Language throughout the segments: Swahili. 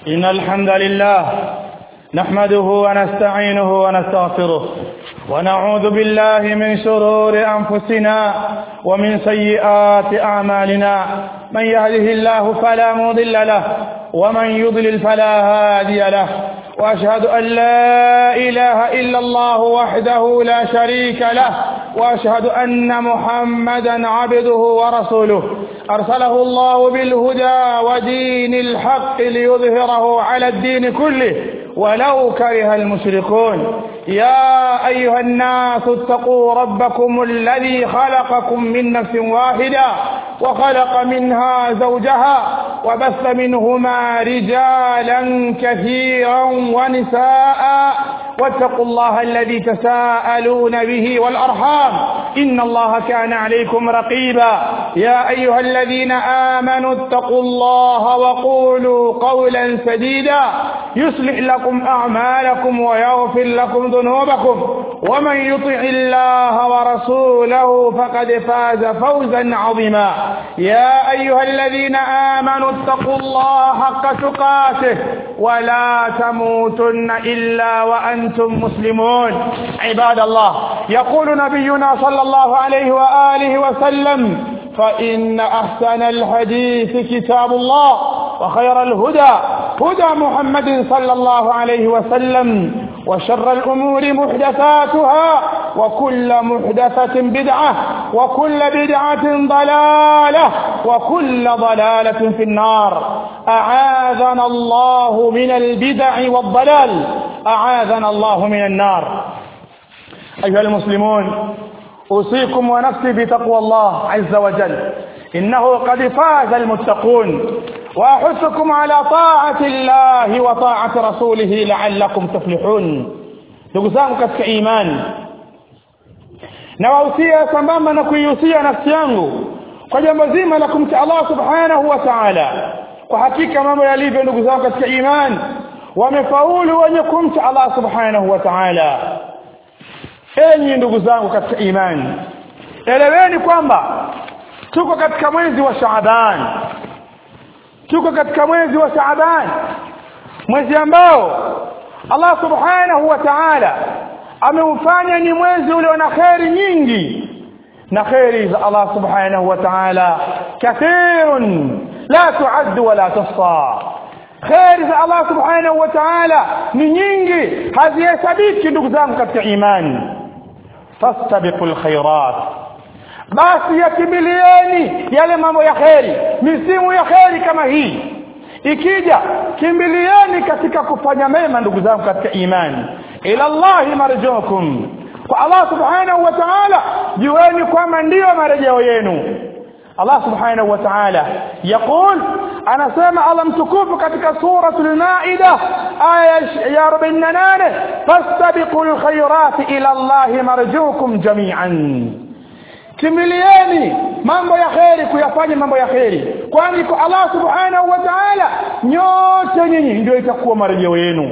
إن الحمد لله نحمده ونستعينه ونستغفره ونعوذ بالله من شرور أنفسنا ومن سيئات أعمالنا من يهده الله فلا مضل له ومن يضلل فلا هادي له وأشهد أن لا إله إلا الله وحده لا شريك له وأشهد أن محمدا عبده ورسوله أرسله الله بالهدى ودين الحق ليظهره على الدين كله ولو كره المشركون يا أيها الناس اتقوا ربكم الذي خلقكم من نفس واحدة وخلق منها زوجها وبث منهما رجالا كثيرا ونساء واتقوا الله الذي تساءلون به والأرحام إن الله كان عليكم رقيبا يا أيها الذين آمنوا اتقوا الله وقولوا قولا سديدا يصلح لكم أعمالكم ويغفر لكم ذنوبكم ومن يطع الله ورسوله فقد فاز فوزا عظيما يا أيها الذين آمنوا اتقوا الله حق تقاته ولا تموتن إلا وأنتم مسلمون عباد الله يقول نبينا صلى الله عليه وآله وسلم فإن أحسن الحديث كتاب الله وخير الهدى هدى محمد صلى الله عليه وسلم وشر الأمور محدثاتها وكل محدثة بدعة وكل بدعة ضلالة وكل ضلالة في النار أعاذنا الله من البدع والضلال أعاذنا الله من النار أيها المسلمون أوصيكم ونفسي بتقوى الله عز وجل إنه قد فاز المتقون وأحثكم على طاعة الله وطاعة رسوله لعلكم تفلحون ndugu zangu katika imani nawahusia sambamba na kuihusia nafsi yangu kwa jambo zima la kumcha Allah subhanahu wa ta'ala kwa hakika mambo yalivyo ndugu zangu katika imani wamefaulu wenye kumcha Allah subhanahu wa ta'ala enyi ndugu zangu katika imani eleweni kwamba tuko katika mwezi wa Shaaban tuko katika mwezi wa Shaaban mwezi ambao Allah subhanahu wa ta'ala ameufanya ni mwezi ulio na kheri nyingi na kheri za Allah subhanahu wa ta'ala kathirun la tu'ad wala tuhsa kheri za Allah subhanahu wa ta'ala ni nyingi hazihesabiki ndugu zangu katika imani fastabiqul khairat basi yakimbilieni yale mambo ya kheri misimu ya kheri kama hii ikija kimbilieni katika kufanya mema ndugu zangu katika imani ila Allah marjukum kwa Allah subhanahu wa ta'ala jueni kwamba ndiyo marejeo yenu Allah subhanahu wa ta'ala yaqul anasema Allah mtukufu katika suratul maida aya ya 48 fastabiqul khairat ila Allah marjukum jami'an kimbilieni mambo ya kheri kuyafanya mambo ya kheri kwani kwa Allah subhanahu wa ta'ala nyote nyinyi ndio itakuwa marejeo yenu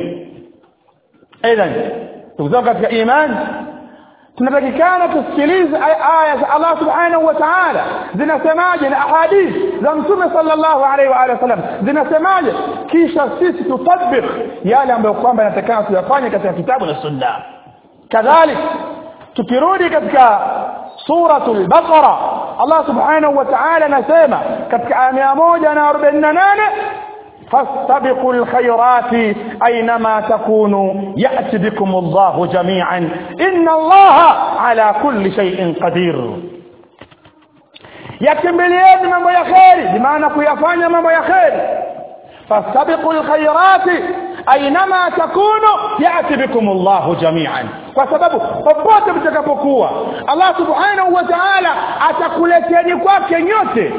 aidan ndugu katika imani tunatakikana tusikilize aya za Allah subhanahu wa ta'ala zinasemaje na ahadith za mtume sallallahu alaihi wa alihi wasallam zinasemaje kisha sisi tutabik yale ambayo kwamba inatakana tuyafanye katika kitabu na sunna kadhalik tukirudi katika suratul baqara Allah subhanahu wa ta'ala anasema katika aya 148 فاستبقوا الخيرات أينما تكونوا يأتي بكم الله جميعا إن الله على كل شيء قدير yakimbilieni mambo ya kheri bimaana kuyafanya mambo ya kheri fastabiqu lkhairati ainama takunu yati bikum llahu jamian kwa sababu popote mtakapokuwa allah subhanahu wa taala atakuleteni kwake nyote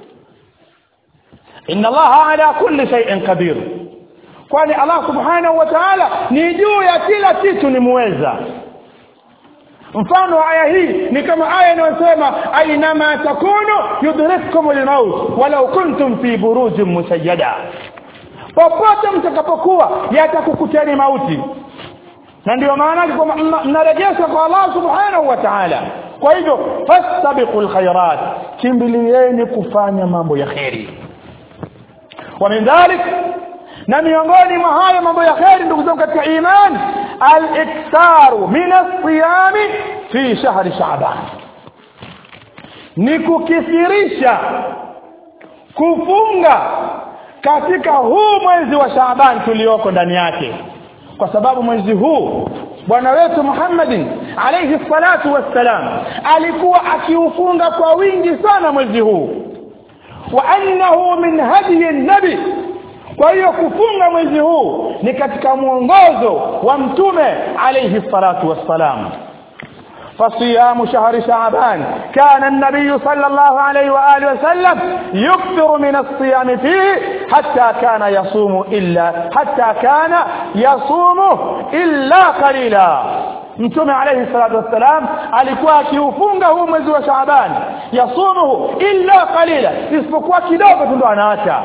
inna allaha ala kulli shay'in qadir kwani allah subhanahu wa ta'ala ni juu ya kila kitu ni muweza mfano wa aya hii ni kama aya inayosema ainama takunu yudrikkum almaut walau kuntum fi burujin musayyada popote mtakapokuwa yatakukuteni mauti na ndio maana kwamba mnarejesha kwa Allah subhanahu wa ta'ala kwa hivyo fastabiqul khairat kimbilieni kufanya mambo ya kheri ومن ذلك na miongoni mwa hayo mambo ya kheri ndugu zangu katika iman al-iktaru min as-siyami fi shahri sha'ban ni kukithirisha kufunga katika huu mwezi wa Shaaban tulioko ndani yake kwa sababu mwezi huu bwana wetu Muhammadin alayhi salatu wassalam alikuwa akiufunga kwa wingi sana mwezi huu wa annahu min hadiyi nabi kwa hiyo kufunga mwezi huu ni katika mwongozo wa mtume alayhi salatu wassalam فصيام شهر شعبان كان النبي صلى الله عليه وآله وسلم يكثر من الصيام فيه حتى كان يصوم إلا حتى كان يصوم إلا قليلا mtume alayhi salatu wassalam alikuwa akiufunga huu mwezi wa Shaaban yasumuhu illa qalila isipokuwa kidogo tu ndo anaacha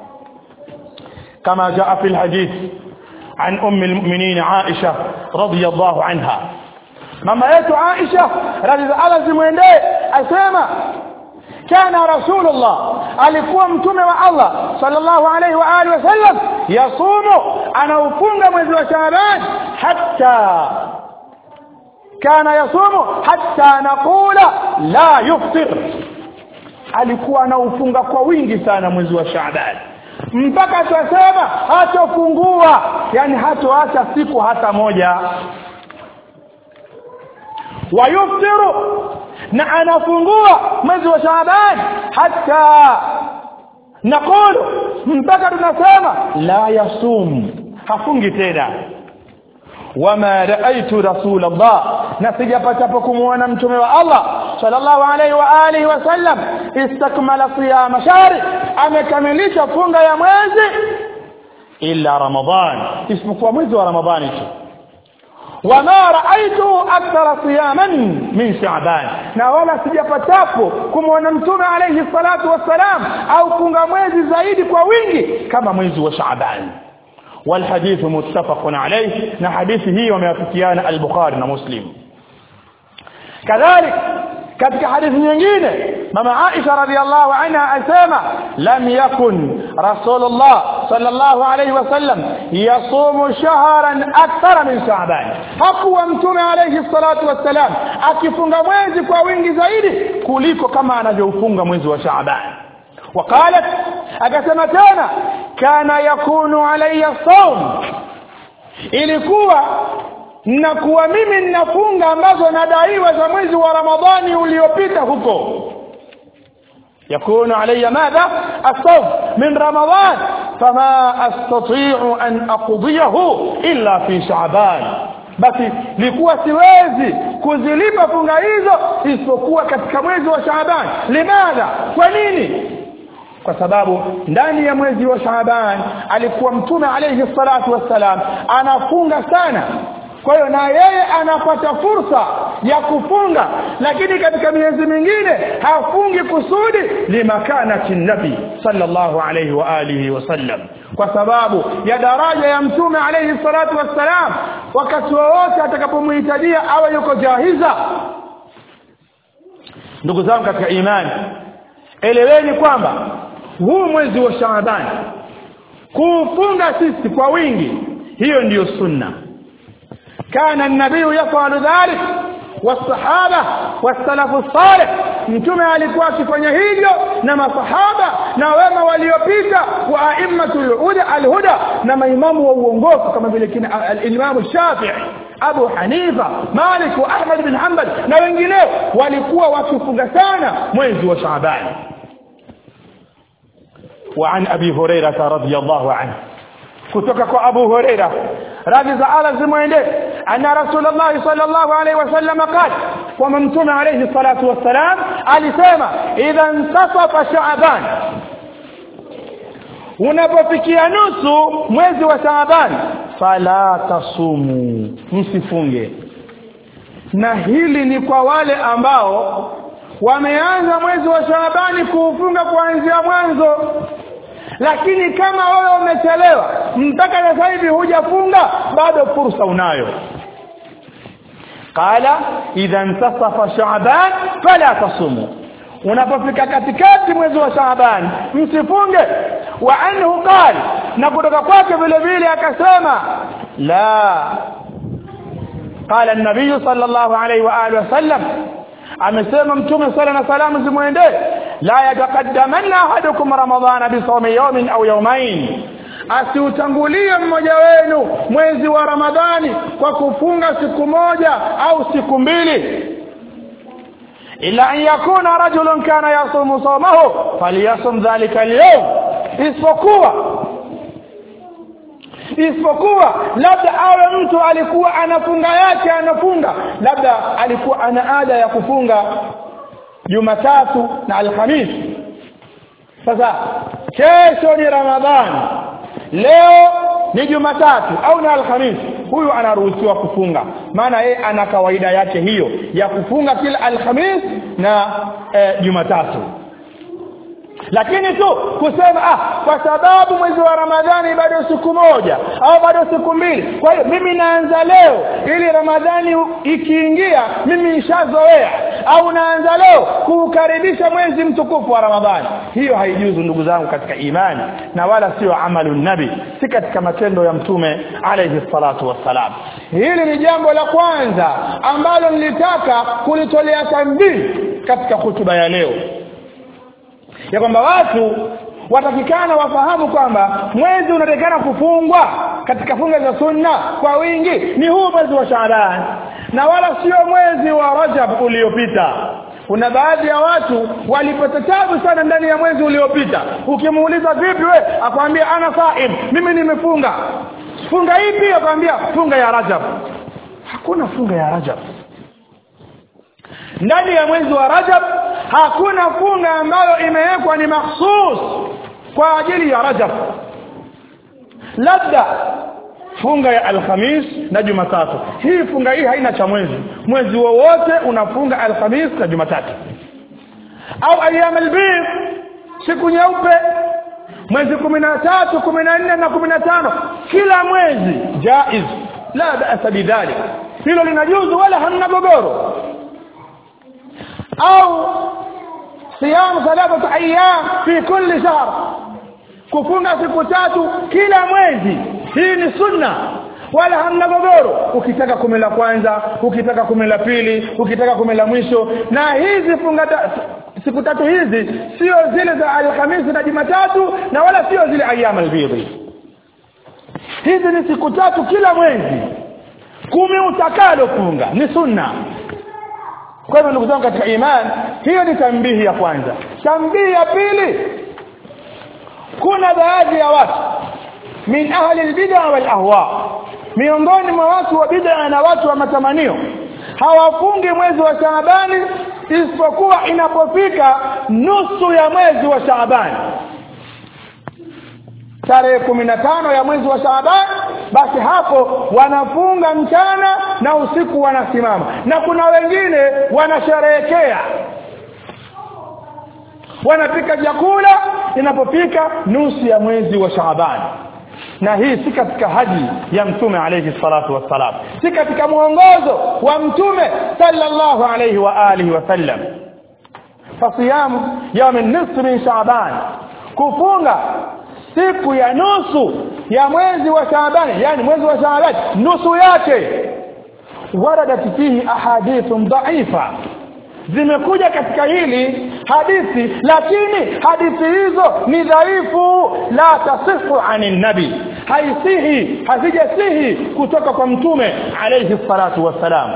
kama jaa fi alhadith an ummi almu'minin Aisha radiyallahu anha mama yetu Aisha radhiallahu zimwendee asema kana rasulullah alikuwa mtume wa Allah sallallahu alayhi wa alihi wasallam yasumu anaufunga mwezi wa Shaaban hatta kana yasumu hatta naqula la yuftir alikuwa anaufunga kwa wingi sana mwezi wa Shaaban mpaka twasema hatofungua yani hatoacha siku hata moja wayuftiru na anafungua mwezi wa Shaaban hata naqulu mpaka tunasema la yasum hafungi tena wama raaitu rasulullah na sijapatapo kumuona mtume wa Allah sallallahu alaihi wa alihi wasallam istakmala siyama shahri amekamilisha funga ya mwezi illa ramadhan isipokuwa mwezi wa ramadhani tu wama raaitu akthara siyaman min sha'ban na wala sijapatapo kumwona mtume alayhi salatu wassalam au funga mwezi zaidi kwa wingi kama mwezi wa sha'ban والحديث متفق عليه na hadithi hii wameafikiana al-Bukhari na Muslim kadhalik katika hadithi nyingine mama Aisha radhiallahu anha asema lam yakun rasulullah sallallahu alayhi wasallam yasumu shahran akthara min sha'ban hakuwa mtume alayhi salatu wassalam akifunga mwezi kwa wingi zaidi kuliko kama anavyofunga mwezi wa sha'ban وقالت akasema tena kana yakunu alayya sawm ilikuwa nakuwa mimi ninafunga ambazo nadaiwa za mwezi wa ramadhani uliopita huko يكون علي ماذا الصوم من رمضان فما استطيع ان اقضيه الا في شعبان basi likuwa siwezi kuzilipa funga hizo isipokuwa katika mwezi wa Shaaban limadha kwa nini kwa sababu ndani ya mwezi wa Shaaban alikuwa mtume alayhi salatu wassalam anafunga sana kwa hiyo na yeye anapata fursa ya kufunga lakini katika miezi mingine hafungi kusudi limakanati nabi sallallahu alayhi wa alihi wasallam kwa sababu ya daraja ya mtume alayhi salatu wassalam wakati wowote atakapomhitajia awe yuko jahiza ndugu zangu katika imani eleweni kwamba huu mwezi wa Shaaban kuufunga sisi kwa wingi hiyo ndiyo sunna كان النبي يفعل ذلك والصحابه والسلف الصالح mtume alikuwa akifanya hivyo na masahaba na wema waliopita wa aimmatul huda alhuda na maimamu wa uongofu kama vile kina al-Imam Shafi'i Abu Hanifa Malik wa Ahmad bin Hanbal na wengineo walikuwa wakifunga sana mwezi wa Shaaban وعن ابي هريره رضي الله عنه kutoka kwa Abu Huraira radhi za Allah zimwende anna Rasulullah sallallahu alaihi wasallam qala kwa mtume alayhi salatu wassalam alisema idha intasafa Shaaban unapofikia nusu mwezi wa Shaaban fala tasumu msifunge na hili ni kwa wale ambao wameanza mwezi wa Shaabani kuufunga kuanzia mwanzo lakini kama wewe umechelewa mpaka sasa hivi hujafunga bado fursa unayo qala idha intasafa shaaban fala tasumu unapofika katikati mwezi wa shaaban msifunge wa anhu qala na kutoka kwake vile vile akasema la قال النبي صلى الله عليه واله وسلم amesema mtume sala na salamu zimwendee la yataqaddamanna ahadukum ramadhana bisawmi yawmin au yawmain asiutangulie mmoja wenu mwezi wa ramadhani kwa kufunga siku moja au siku mbili ila an yakuna rajulun kana yasumu sawmahu falyasum dhalika al-yawm isipokuwa isipokuwa labda awe mtu alikuwa anafunga yake anafunga labda alikuwa ana ada ya kufunga Jumatatu na Alhamisi sasa kesho ni Ramadhani leo ni Jumatatu au ni Alhamisi huyu anaruhusiwa kufunga maana yeye ana kawaida yake hiyo ya kufunga kila Alhamisi na e, Jumatatu lakini tu kusema ah kwa sababu mwezi wa Ramadhani bado siku moja au bado siku mbili kwa hiyo mimi naanza leo ili Ramadhani ikiingia mimi nishazoea au naanza leo kuukaribisha mwezi mtukufu wa Ramadhani hiyo haijuzu ndugu zangu katika imani na wala sio amalu nabi si katika matendo ya mtume alayhi salatu wassalam hili ni jambo la kwanza ambalo nilitaka kulitolea tambii katika hutuba ya leo ya kwamba watu watakikana wafahamu kwamba mwezi unatakikana kufungwa katika funga za sunna kwa wingi ni huu mwezi wa Shaaban na wala sio mwezi wa Rajab uliopita kuna baadhi ya watu walipata tabu sana ndani ya mwezi uliopita ukimuuliza vipi we akwambia ana saim mimi nimefunga funga ipi akwambia funga ya Rajab hakuna funga ya Rajab ndani ya mwezi wa Rajab hakuna funga ambayo imewekwa ni mahsus kwa ajili ya Rajab labda funga ya Alhamis na Jumatatu hii funga hii haina cha mwezi mwezi wowote unafunga Alhamis na Jumatatu au ayyam albir siku nyeupe mwezi 13 14 na 15 kila mwezi jaiz la ba'sa bidhalik hilo linajuzu wala hamna gogoro au صيام ثلاثه ايام في كل شهر kufunga siku tatu kila mwezi hii ni sunna wala hamna gogoro ukitaka kumi la kwanza ukitaka kumi la pili ukitaka kumi la mwisho na hizi funga ta, siku tatu hizi sio zile za alhamisi na jumatatu na wala sio zile ayyam albidhi hizi ni siku tatu kila mwezi kumi utakalo funga ni sunna kwa hivyo ndugu zangu katika imani hiyo ni tambihi ya kwanza tambihi ya pili kuna baadhi ya watu min ahli albid'a wal ahwa miongoni mwa watu wa bid'a na watu wa matamanio hawafungi mwezi wa Shaabani isipokuwa inapofika nusu ya mwezi wa Shaabani tarehe tano ya mwezi wa Shaaban basi hapo wanafunga mchana na usiku wanasimama na kuna wengine wanasherehekea wanapika chakula inapofika nusu ya mwezi wa Shaaban na hii si katika haji ya mtume alayhi salatu wassalam si katika mwongozo wa mtume sallallahu alayhi wa alihi wasallam fasiyamu yawm an-nisf min shaaban kufunga siku ya nusu ya mwezi wa Shaaban yani mwezi wa Shaaban nusu yake waradat fihi ahadithun dha'ifa zimekuja katika hili hadithi lakini hadithi hizo ni dhaifu la tasifu anin nabi haisihi hazijasihi kutoka kwa mtume alayhi salatu wassalam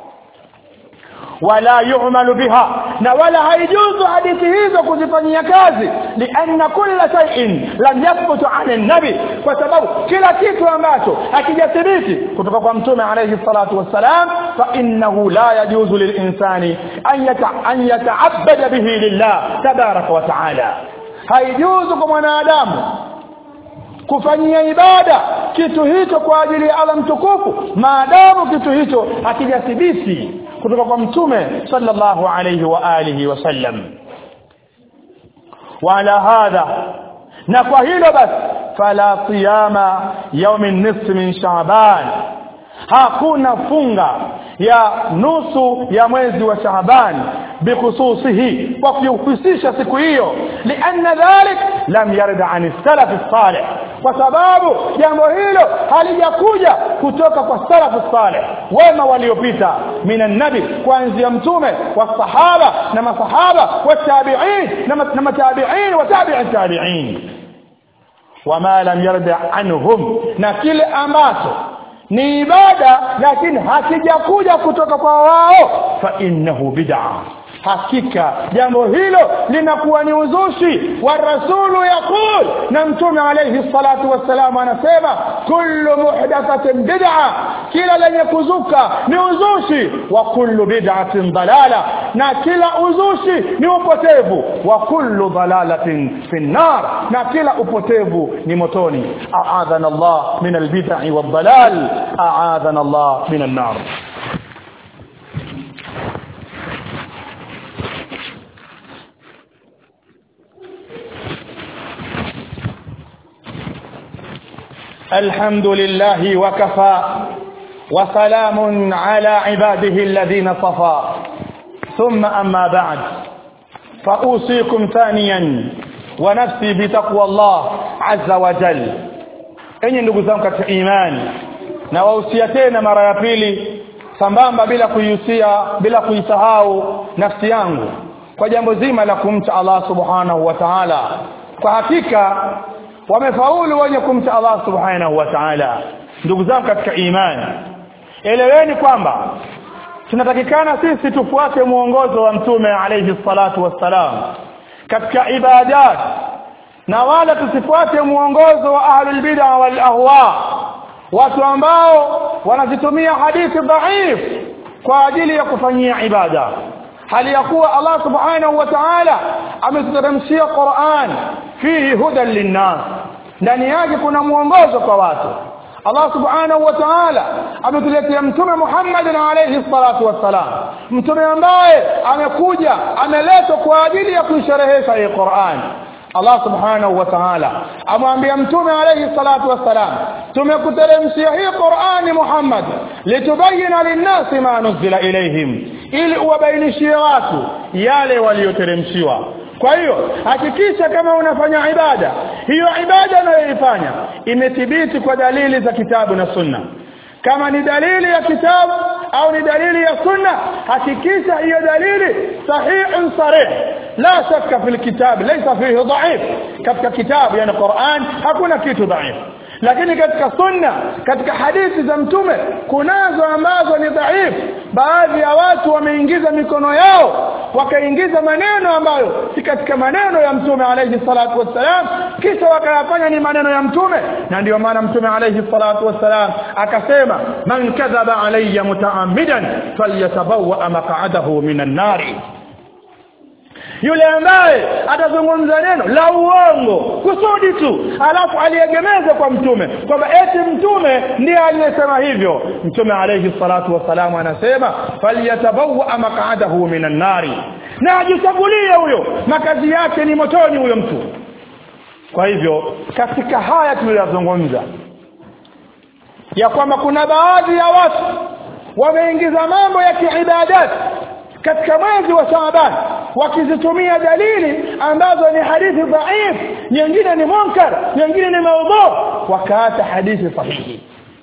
wala yu'malu biha na wala haijuzu hadithi hizo kuzifanyia kazi lianna kulla shay'in lam yathbut 'an an-nabi kwa sababu kila kitu ambacho hakijathibiti kutoka kwa mtume alayhi salatu wassalam fa innahu la yajuzu lilinsani an yata an yata'abbada bihi lillah tabaraka wa ta'ala haijuzu kwa mwanadamu kufanyia ibada kitu hicho kwa ajili ya Allah mtukufu maadamu kitu hicho hakijathibiti kutoka kwa mtume sallallahu alayhi wa alihi wasallam wala hadha na kwa hilo basi fala siyama yaumi nisf min shaaban hakuna funga ya nusu ya mwezi wa shaaban bikhususihi kwa kuhusisha siku hiyo lianna dhalik lam yarid an salaf salih kwa sababu jambo hilo halijakuja kutoka kwa salafu saleh wema waliopita minan nabi kuanzia mtume wasahaba na masahaba watabi'in na matabi'in wa tabi'i tabi'in wama lam yarda anhum na kile ambacho ni ibada lakini hakijakuja kutoka kwa wao fa innahu bid'a hakika jambo hilo linakuwa ni uzushi wa rasulu yaqul na mtume alayhi salatu wassalam anasema kullu muhdathatin bid'a kila lenye kuzuka ni uzushi wa kullu bid'atin dalala na kila uzushi ni upotevu wa kullu dalalatin fi nar na kila upotevu ni motoni a'adhana Allah min albid'i wad-dalal a'adhana Allah min an-nar الحمد لله وكفى وسلام على عباده الذين صفى ثم أما بعد فأوصيكم ثانيا ونفسي بتقوى الله عز وجل enyi ndugu zangu katika imani na wahusia tena mara ya pili sambamba bila kuihusia bila kuisahau nafsi yangu kwa jambo zima la kumcha Allah subhanahu wa ta'ala kwa hakika wamefaulu wenye kumcha Allah subhanahu wa ta'ala ndugu zangu katika imani eleweni kwamba tunatakikana sisi tufuate muongozo wa mtume alayhi salatu wassalam katika ibadat na wala tusifuate muongozo wa ahlul bid'a wal ahwa watu ambao wanazitumia hadithi dhaif kwa ajili ya kufanyia ibada hali ya kuwa Allah subhanahu wa ta'ala ametuteremshia Qur'an fihi hudan linnas ndani yake kuna mwongozo kwa watu Allah subhanahu wa ta'ala ametuletea mtume Muhammad alayhi salatu wassalam mtume ambaye amekuja ameletwa kwa ajili ya kuisherehesha hii Qur'an Allah subhanahu wa ta'ala amwambia mtume alayhi salatu wassalam tumekuteremshia hii Qur'ani Muhammad litubayina linnasi ma nuzila ilayhim ili uwabainishie watu yale walioteremshiwa kwa hiyo hakikisha kama unafanya ibada hiyo ibada unayoifanya imethibiti kwa dalili za kitabu na sunna kama ni dalili ya kitabu au ni dalili ya sunna hakikisha hiyo dalili sahihun sarih la shakka fil kitab laysa fihi dha'if katika kitabu yani Qur'an hakuna kitu dha'if lakini katika sunna katika hadithi za mtume kunazo ambazo ni dhaifu baadhi ya watu wameingiza mikono yao wakaingiza maneno ambayo si katika maneno ya mtume alayhi salatu wassalam kisha wakayafanya ni maneno ya mtume na ndio maana mtume alayhi salatu wassalam akasema man kadhaba alayya mutaammidan falyatabawa maq'adahu minan nari yule ambaye atazungumza neno la uongo kusudi tu alafu aliegemeza kwa mtume kwamba eti mtume ndiye aliyesema hivyo mtume alayhi salatu wassalamu anasema falyatabawa maq'adahu minan nari na ajichagulie huyo makazi yake ni motoni huyo mtu kwa hivyo katika haya tuliyozungumza ya kwamba kuna baadhi ya watu wameingiza mambo ya kiibadati katika mwezi wa Shaaban wakizitumia dalili ambazo ni hadithi dhaif nyingine ni munkar nyingine ni maudhu wakaacha hadithi sahihi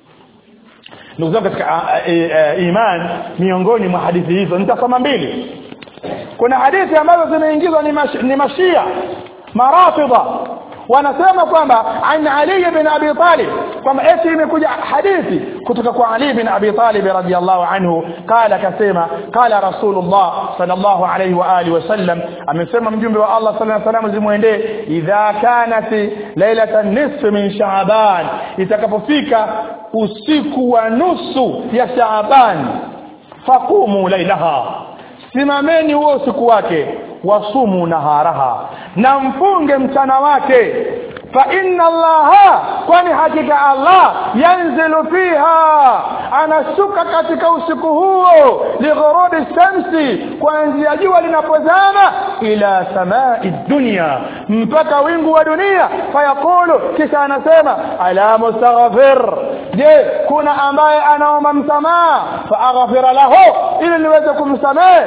ndugu zangu katika iman miongoni mwa hadithi hizo nitasoma mbili kuna hadithi ambazo zimeingizwa ni, mash, ni mashia marafidha wanasema kwamba an Ali ibn Abi Talib kwamba eti imekuja hadithi kutoka kwa Ali ibn Abi Talib radhiyallahu anhu qala kasema qala Rasulullah sallallahu alayhi wa alihi wasallam amesema mjumbe wa Allah sallallahu alayhi wasallam zimuendee idha kanat lailatan nisf min Shaaban itakapofika usiku wa nusu ya Shaaban faqumu lailaha simameni huo usiku wake wasumu naharaha na mfunge mchana wake fa inna allaha kwani hakika allah yanzilu fiha anashuka katika usiku huo lighurubi shamsi kuanzia jua linapozama ila samai dunya mpaka wingu wa dunia fayaqulu kisha anasema ala mustaghfir je kuna ambaye anaomba msamaha fa aghfira lahu ili niweze kumsamehe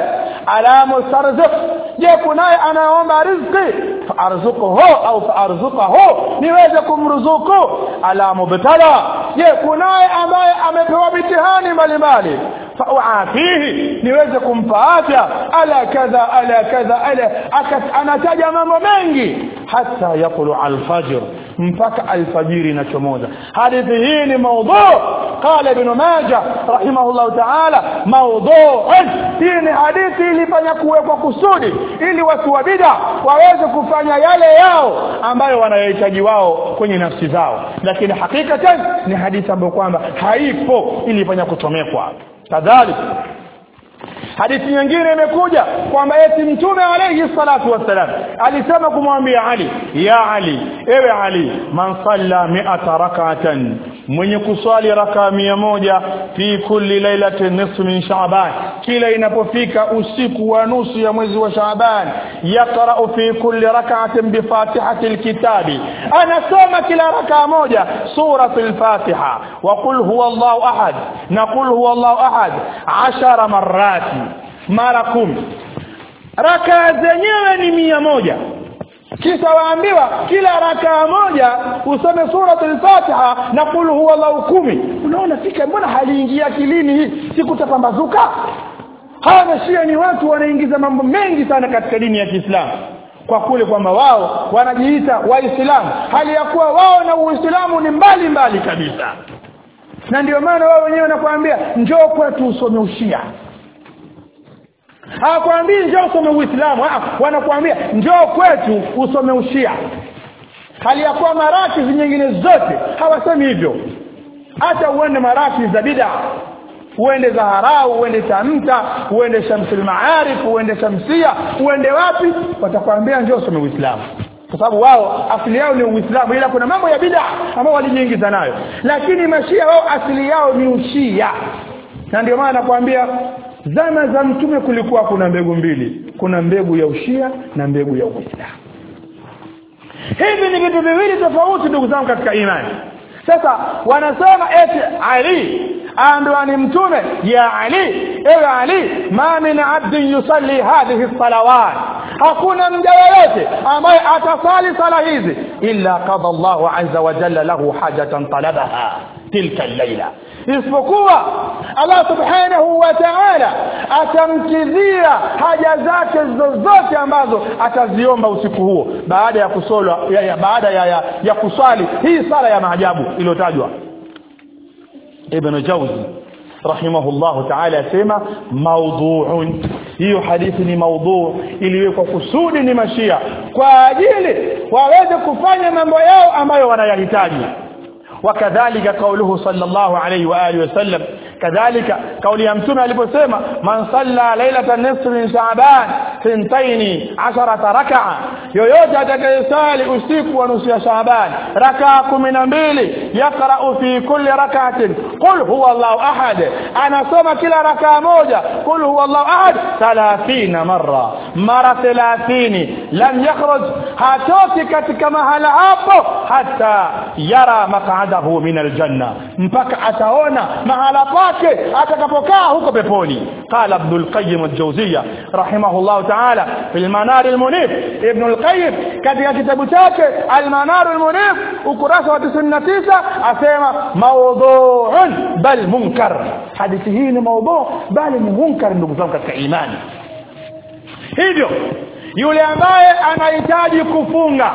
ala mustarziq je kunaye anaomba riziki faarzuquhu au faarzuqahu niweze kumruzuku ala mubtala je kunaye ambaye amepewa mitihani mbalimbali fauafihi niweze kumpa afya ala kadha ala kadha ala anataja mambo mengi hata yaqulu alfajr mpaka alfajiri inachomoza hadithi hii ni maudhu qala ibn majah rahimahullah ta'ala maudhu'un hii ni hadithi ilifanya kuwekwa kusudi ili watu wa bid'a waweze kufanya yale yao ambayo wanayohitaji wao kwenye nafsi zao lakini hakikatan ni hadithi ambayo kwamba haipo ilifanya kutomekwa kadhalika hadithi nyingine imekuja kwamba eti mtume alayhi salatu wassalam alisema kumwambia Ali ya Ali ewe Ali man salla mi'ata rak'atan mwenye kuswali raka mia moja fi kulli lailatin nisfu min sha'ban kila inapofika usiku wa nusu ya mwezi wa sha'ban yaqra'u fi kulli rak'atin bi fatihati alkitabi anasoma kila raka moja suratul fatiha wa qul huwallahu ahad na qul huwallahu ahad 10 marati mara kumi raka zenyewe ni mia moja kisha waambiwa kila rakaa moja usome suratul fatiha na qul huwallahu kumi unaona fika mbona haliingia akilini hii sikutapambazuka hawa mashia ni watu wanaingiza mambo mengi sana katika dini ya Kiislamu kwa kule kwamba wao wanajiita waislamu hali ya kuwa wao na uislamu ni mbali mbali kabisa na ndio maana wao wenyewe wanakuambia njoo kwetu usome ushia hawakwambii njoo usome uislamu wanakuambia njoo kwetu usome ushia hali ya kuwa marakizi nyingine zote hawasemi hivyo hata uende marakizi za bid'a uende Zaharau uende Tamta uende Shamsul Maarif uende Shamsia uende wapi watakwambia njoo usome Uislamu kwa sababu wao asili yao ni Uislamu ila kuna mambo ya bid'a ambao walijiingiza nayo lakini mashia wao asili yao ni ushia na ndio maana nakwambia zama za mtume kulikuwa kuna mbegu mbili kuna mbegu ya ushia na mbegu ya uislamu hivi ni vitu viwili tofauti ndugu zangu katika imani sasa wanasema eti ali aambiwa ni mtume ya ali ewe ali ma min abdin yusalli hadhihi salawat hakuna mja yoyote ambaye atasali sala hizi illa qada Allahu azza wa jalla lahu hajatan talabaha tilka al-laila isipokuwa Allah subhanahu wa ta'ala atamkidhia haja zake zozote ambazo ataziomba usiku huo baada ya kusolwa ya, ya, baada ya, ya, ya kuswali hii sala ya maajabu iliyotajwa Ibn Jawzi rahimahullahu ta'ala asema maudhu'un hiyo hadithi ni maudhu iliwekwa kusudi ni mashia kwa ajili waweze kufanya mambo yao ambayo wanayahitaji وكذلك قوله صلى الله عليه واله وسلم كذلك قول يا متوم aliposema man salla lailatan nisf min sha'ban thintaini 10 rak'a yoyote atakayesali usiku wa nusu ya sha'ban rak'a 12 yaqra'u fi kulli rak'atin qul huwa Allahu ahad anasoma kila rak'a moja qul huwa Allahu ahad 30 marra mara 30 lam yakhruj hatoki katika mahala hapo hata yara maq'adahu min aljanna mpaka ataona mahala pake atakapokaa huko peponi qala ibn al-qayyim al-jawziyya rahimahullah ta'ala fil manar al-munif ibn al-qayyim katika kitabu chake al-manar al-munif ukurasa wa 99 asema mawdhu'un bal munkar hadithi hii ni mawdhu' bali ni munkar ndugu zangu katika imani hivyo yule ambaye anahitaji kufunga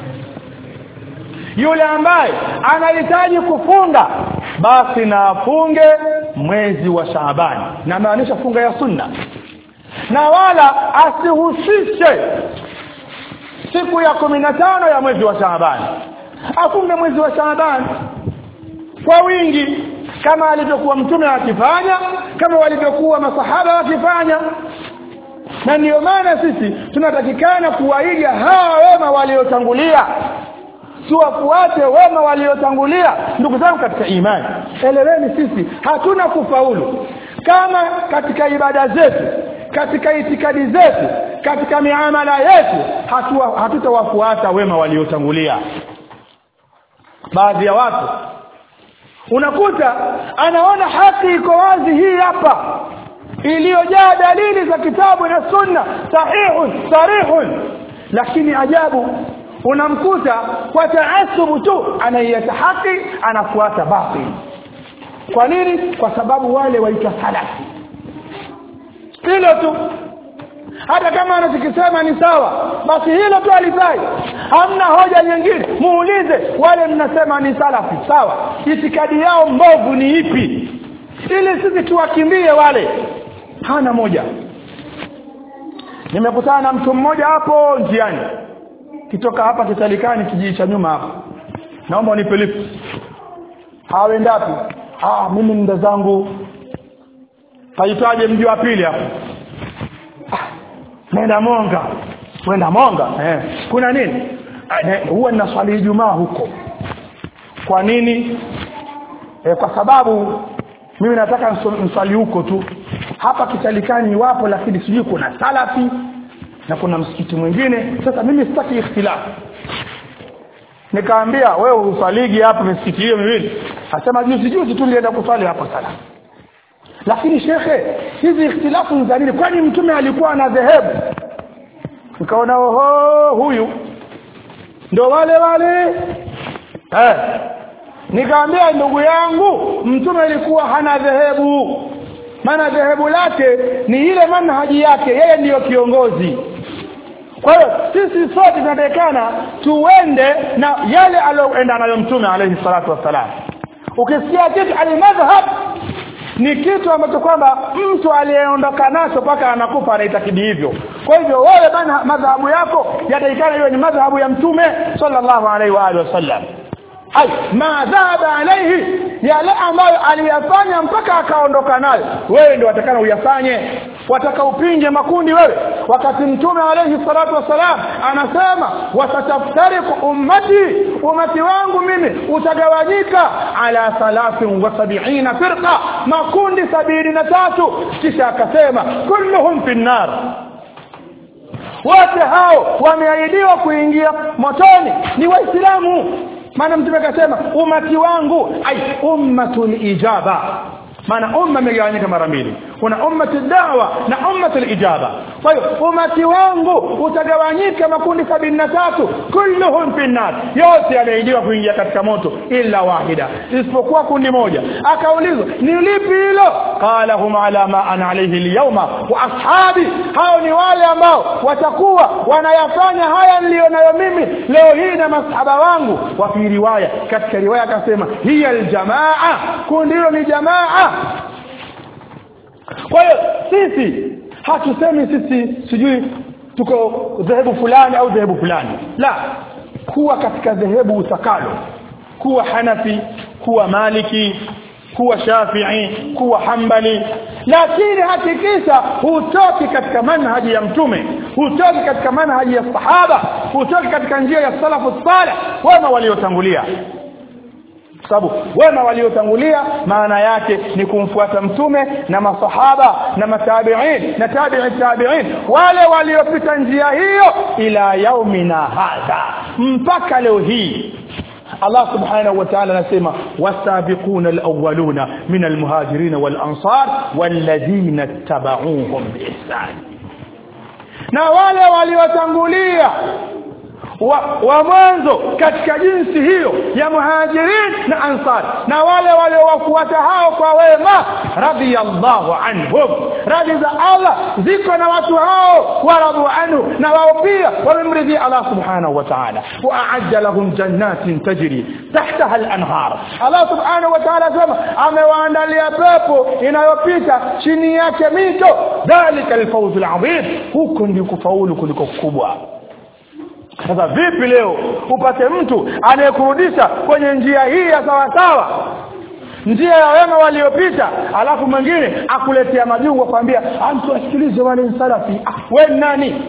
yule ambaye anahitaji kufunga basi na afunge mwezi wa Shaaban na maanisha funga ya sunna na wala asihusishe siku ya tano ya mwezi wa Shaaban afunge mwezi wa Shaaban kwa wingi kama alivyokuwa mtume akifanya kama walivyokuwa masahaba wakifanya na ndiyo maana sisi tunatakikana kuwaiga hawa wema waliotangulia tuwafuate wema waliotangulia ndugu zangu katika imani eleweni sisi hatuna kufaulu kama katika ibada zetu katika itikadi zetu katika miamala yetu hatutawafuata wema waliotangulia baadhi ya watu unakuta anaona haki iko wazi hii hapa iliyojaa dalili za kitabu na sunna sahihun sarihun lakini ajabu unamkuta kwa taasubu tu anaieta haki anafuata batil kwa nini kwa sababu wale waitwa salafi hilo tu hata kama anachokisema ni sawa basi hilo tu alifai hamna hoja nyingine muulize wale mnasema ni salafi sawa itikadi yao mbovu ni ipi ili sisi tuwakimbie wale hana moja nimekutana na mtu mmoja hapo njiani kitoka hapa kitalikani kijiji cha nyuma hapa naomba unipe lift hawendapi ah mimi nda zangu paitwaje mji wa pili hapo ah, nenda monga kwenda monga eh. kuna nini Ah, ne- huwa ninaswali ijumaa huko kwa nini eh, kwa sababu mimi nataka nso- nswali huko tu hapa kitalikani wapo lakini sijui kuna salafi na kuna msikiti mwingine sasa mimi sitaki ikhtilafu nikaambia wewe uswaligi hapa misikiti hiyo miwili asema juzi juzi tu nilienda kuswali hapo sana lakini shekhe hizi ikhtilafu ni za nini kwani mtume alikuwa na dhehebu nikaona oho huyu ndo wale wale eh. nikaambia ndugu yangu mtume alikuwa hana dhehebu maana dhehebu lake ni ile manhaji yake yeye ndiyo kiongozi kwa hiyo sisi sote tunatakikana tuende na yale aliyoenda nayo mtume alayhi salatu wassalam ukisikia kitu alimadhhab ni kitu ambacho kwamba mtu aliyeondoka nacho mpaka anakufa anaitakidi hivyo kwa hivyo wewe bana madhahabu yako yatakikana iwe ni madhahabu ya mtume sallallahu alaihi wa alihi wasallam ay ma dhaba alaihi yale ambayo aliyafanya mpaka akaondoka nayo wewe ndio watakana uyafanye wataka upinge makundi wewe wakati mtume alayhi salatu wasalam anasema wasataftariku ummati ummati wangu mimi utagawanyika ala thalathin wa sabiina firqa makundi sabini na tatu kisha akasema kulluhum fi nnar wote hao wameahidiwa kuingia motoni ni waislamu maana mtume akasema umati wangu ai ummatul ijaba maana umma imegawanyika mara mbili kuna ummatu da'wa na ummatu ijaba kwa hiyo umati wangu utagawanyika makundi sabini na tatu kulluhum fi nar yote yameahidiwa kuingia katika moto illa wahida isipokuwa kundi moja akaulizwa ni lipi hilo qala hum ala ma ana alayhi alyawma wa ashabi hao ni wale ambao watakuwa wanayafanya haya nilionayo mimi leo hii na masahaba wangu wa fi riwaya katika riwaya akasema hiya aljamaa kundi hilo ni jamaa kwa hiyo sisi hatusemi sisi sijui tuko dhehebu fulani au dhehebu fulani la kuwa katika dhehebu utakalo kuwa hanafi kuwa maliki kuwa shafii kuwa hambali lakini hakikisha hutoki katika manhaji ya mtume hutoki katika manhaji ya sahaba hutoki katika njia ya salafu salih wema waliotangulia sababu wema waliotangulia maana yake ni kumfuata mtume na masahaba na matabiin na tabi'i tabi'in wale waliopita njia hiyo ila yaumina hadha mpaka leo hii Allah subhanahu wa ta'ala anasema wasabiquna alawwaluna min almuhajirin walansar walladhina tabauhum biihsan na wale waliotangulia wa, wa mwanzo katika jinsi hiyo ya muhajirin na ansar na wale waliowafuata hao kwa wema radiyallahu anhum radhi za Allah ziko na watu hao waradu anhu na wao pia wamemridhia Allah subhanahu wa ta'ala wa a'adda lahum jannatin tajri tahtaha al-anhar Allah subhanahu wa ta'ala sema amewaandalia pepo inayopita chini yake mito dhalika al-fawz al-'azim huko ndio kufaulu kuliko kubwa sasa vipi leo upate mtu anayekurudisha kwenye njia hii ya sawa sawa njia ya wema waliopita alafu mwingine akuletea majungu kwambia mtu asikilize wale salafi ah, we nani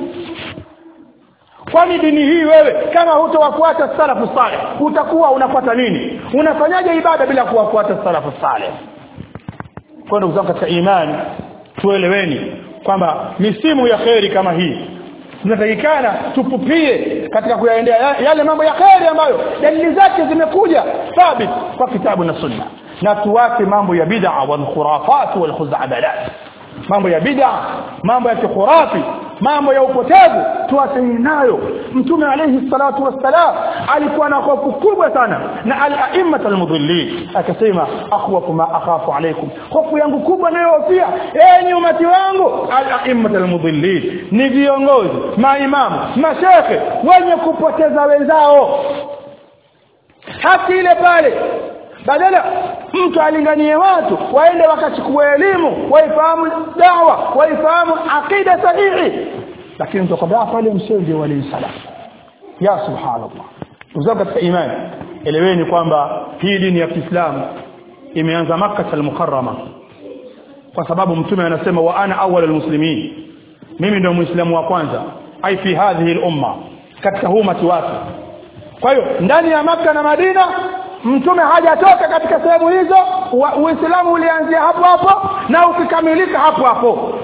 kwani dini hii wewe kama hutowafuata salafu saleh utakuwa unafuata nini unafanyaje ibada bila kuwafuata salafu saleh kwa ndugu zangu katika imani tueleweni kwamba misimu ya kheri kama hii tunatakikana tupupie katika kuyaendea yale mambo ya kheri ambayo dalili zake zimekuja thabit kwa kitabu na sunna na tuwache mambo ya bid'a wal khurafat wal khuzabalat mambo ya bid'a mambo ya kikhurafi mambo ya upotevu tuachane nayo mtume alayhi salatu wassalam alikuwa na hofu kubwa sana na al-a'immat al-mudhillin akasema akhwafu ma akhafu alaykum hofu yangu kubwa nayohofia enyi umati wangu al-a'immat al-mudhillin ni viongozi maimamu mashekhe wenye kupoteza wenzao haki ile pale badala mtu alinganie watu waende wakachukua elimu waifahamu dawa waifahamu aqida sahihi lakini mtu akwambia pale msenge wale salam ya subhanallah uzao katika imani eleweni kwamba hii dini ya Kiislamu imeanza Makkah al-Mukarrama kwa sababu mtume anasema wa ana awwal muslimin mimi ndio muislamu wa kwanza ai fi hadhihi al-umma katika huu umati wake kwa hiyo ndani ya maka na Madina mtume hajatoka katika sehemu hizo uislamu ulianzia hapo hapo na ukikamilika hapo hapo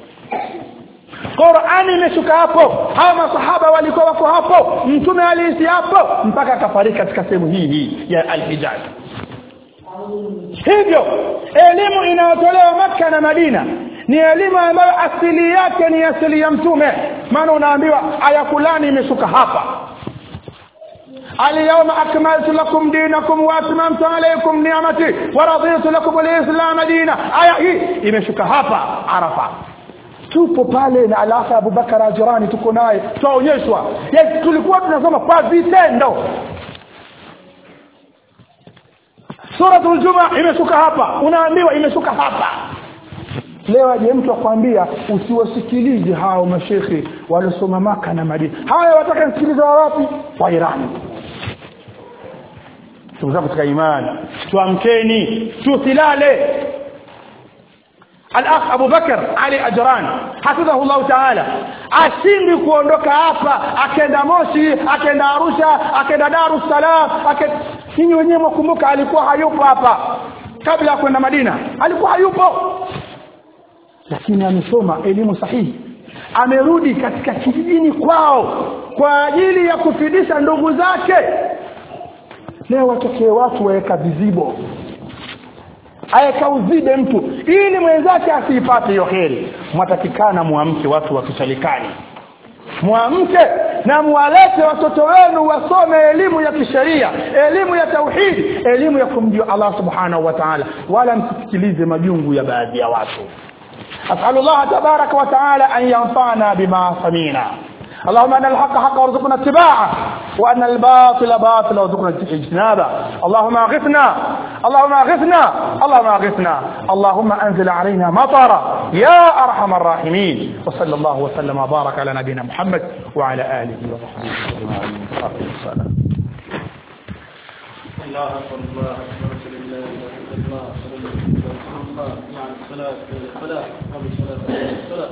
Qur'ani imeshuka hapo hawa masahaba walikuwa wako hapo mtume aliishi hapo mpaka akafariki katika sehemu hii hii ya al-Hijaz hivyo elimu inayotolewa maka na Madina ni elimu ambayo asili yake ni asili ya mtume maana unaambiwa aya fulani imeshuka hapa اليوم أكملت لكم دينكم وأتممت عليكم نعمتي ورضيت لكم الإسلام دينا aya hii imeshuka hapa Arafa tupo pale na alafa Abubakar Ajurani tuko naye tuonyeshwa yes, tulikuwa tunasoma kwa vitendo Suratul Juma imeshuka hapa unaambiwa imeshuka hapa leo aje mtu akwambia usiwasikilize hao mashekhi waliosoma maka na Madina haya wataka nisikilize wa wapi wa Irani ndugu zangu katika imani tuamkeni tusilale al-akh Abu Bakar Ali Ajran hafidhahu Allah Ta'ala ashindi kuondoka hapa akenda Moshi akenda Arusha akenda Dar es Salaam ninyi wenyewe mkumbuka alikuwa hayupo hapa kabla ya kwenda Madina alikuwa hayupo lakini amesoma elimu sahihi amerudi katika kijijini kwao kwa ajili ya kufidisha ndugu zake leo watokee watu waweka vizibo aweka uzibe mtu ili mwenzake asiipate hiyo heri mwatakikana muamke watu wa kisalikani muamke na muwalete watoto wenu wasome elimu ya kisheria elimu ya tauhidi elimu ya kumjua Allah subhanahu wa ta'ala wala msisikilize majungu ya baadhi ya watu أسأل الله تبارك وتعالى أن ينفعنا بما سمينا اللهم أن الحق حق وارزقنا اتباعه وأن الباطل باطل وارزقنا اجتنابه اللهم أغثنا اللهم أغثنا اللهم أغثنا اللهم أنزل علينا مطرا يا أرحم الراحمين وصلى الله وسلم وبارك على نبينا محمد وعلى آله وصحبه أجمعين السلام الله أكبر الله أكبر الله الله صلى الله عليه وسلم مع الصلاة والصلاة قبل الصلاة والصلاة